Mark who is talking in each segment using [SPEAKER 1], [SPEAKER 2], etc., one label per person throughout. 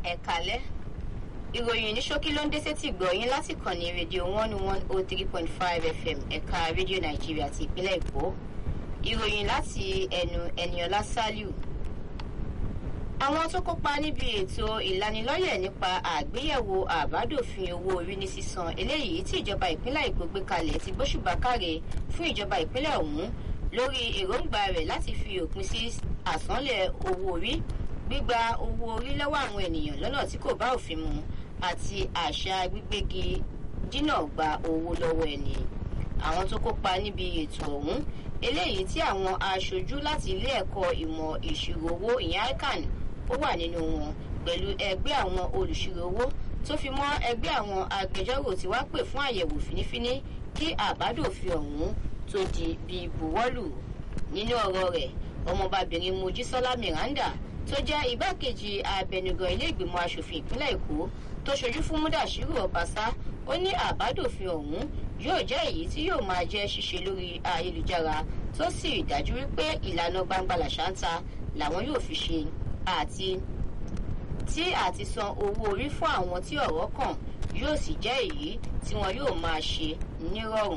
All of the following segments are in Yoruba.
[SPEAKER 1] ẹ̀kálẹ́ ìròyìn ní ṣókí ló ń dé sétí gbọ̀yìn láti kàn ní rédíò one one oh three point five fm ẹ̀ka rédíò nàìjíríà ti ìpínlẹ̀ èkó ìròyìn láti ẹnu ẹniọlá saliu àwọn tó kópa níbi ètò ìlanilọ́yẹ̀ nípa àgbéyẹ̀wò àbádòfin owó orí ní sísan eléyìí tí ìjọba ìpínlẹ̀ èkó gbé kalẹ̀ ti gbóṣùbà káre fún ìjọba ìpínlẹ̀ ọ̀hún lórí èròǹgbà rẹ̀ láti fi òpin sí àsánlẹ̀ owó orí gbígba owó orí lọ́wọ́ àwọn ènìyàn lọ́nà tí kò bá òfin mu àti àṣà gbígbégi dínà gba owó lọ́wọ́ ẹni àwọn tó kópa níbi ètò ọ̀hún eléyìí tí àwọn aṣojú láti ilé ẹ̀kọ́ ìmọ̀ ìṣirò owó ìyẹn ican ó wà nínú wọn pẹ̀lú ẹgbẹ́ àwọn olùṣirò owó tó fi mọ́ ẹgbẹ́ àwọn agbẹjọ́rò tí wá pè fún àyẹ̀wò fínífíní kí àbádòfin ọ̀hún tó di bí buwọ́lù nínú ọ̀rọ̀ rẹ̀ ọmọbabìnrin mojísọ́lá miranda tó jẹ́ igbákejì abẹnugan ilé ìgbìmọ̀ asòfin ìpínlẹ̀ èkó tó ṣojú fún múdàṣírù ọbaṣá ó ní àbádòfin ọ̀hún yóò jẹ́ èyí tí yóò máa jẹ́ ṣíṣe lórí ayélujára tó sì dájú wípé ìlànà gbangba làṣántà làwọn yóò fi ṣe àti tí àti san owó orí fún àwọn tí ọ̀rọ̀ kàn yóò sì jẹ́ èyí tí wọn yóò máa ṣe nírọ̀rùn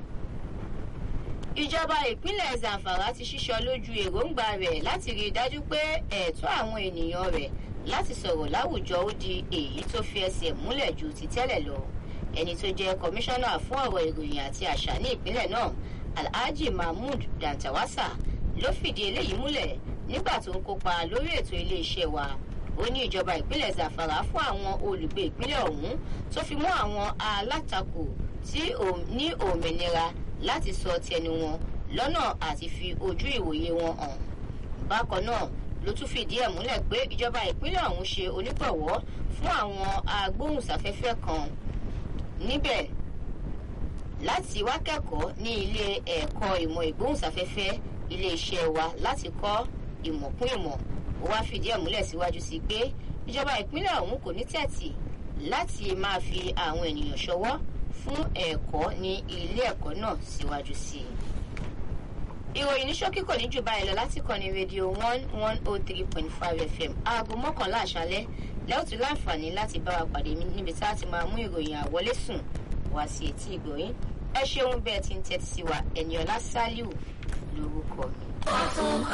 [SPEAKER 1] ìjọba ìpínlẹ̀ zamfara ti ṣíṣọ lójú èròǹgbà rẹ̀ láti rí i dájú pé ẹ̀tọ́ àwọn ènìyàn rẹ̀ láti sọ̀rọ̀ láwùjọ ó di èyí tó fi ẹsẹ̀ múlẹ̀ ju ti tẹ́lẹ̀ lọ ẹni tó jẹ́ kọmíṣánná fún ọ̀rọ̀ ìròyìn àti àṣà ní ìpínlẹ̀ náà alhaji mahmood dantawasa ló fìdí eléyìí múlẹ̀ nígbà tó ń kópa lórí ètò iléeṣẹ́ wa ó ní ìjọba ìpínlẹ̀ zamfara fún àwọn olùgbé ìpínlẹ̀ ọ̀hún tó fi mú àwọn alátakò tí ní òmìnira láti sọ tẹnu wọn lọ́nà àti fi ojú ìwòye wọn hàn. bákan náà ló tún fìdí ẹ̀ múlẹ̀ pé ìjọba ìpínlẹ̀ ọ̀hún ṣe onígbọ̀wọ́ fún àwọn agbóhùnsáfẹ́fẹ́ kan níbẹ̀ láti wá kẹ́kọ̀ọ́ ní ilé ẹ̀kọ́ ìmọ̀ ìgbóhùnsáfẹ́fẹ́ iléeṣẹ́ wa láti kọ́ ìmọ̀ kún ìmọ̀ ó wá fìdí ẹ̀ múlẹ̀ síwájú sí pé ìjọba ìpínlẹ̀ ọ̀hún kò ní tẹ̀tì láti máa fi àwọn ènìyàn ṣọwọ́ fún ẹ̀kọ́ ní ilé ẹ̀kọ́ náà síwájú sí i. ìròyìn ní ṣókí kò ní jù báyìí lọ láti kọ́ni rédíò one one oh three point five fm aago mọ́kànlá àṣálẹ́ lẹ́ọ̀tún láǹfààní láti bá wa pàdé níbi tá a ti máa mú ìròyìn àwọlé sùn wá sí etí ìgbòyín ẹ ṣeun bẹ́ẹ̀ ti ń tẹ́tí sí wa ẹ̀nìọ́lá sálíù lórúkọ mi.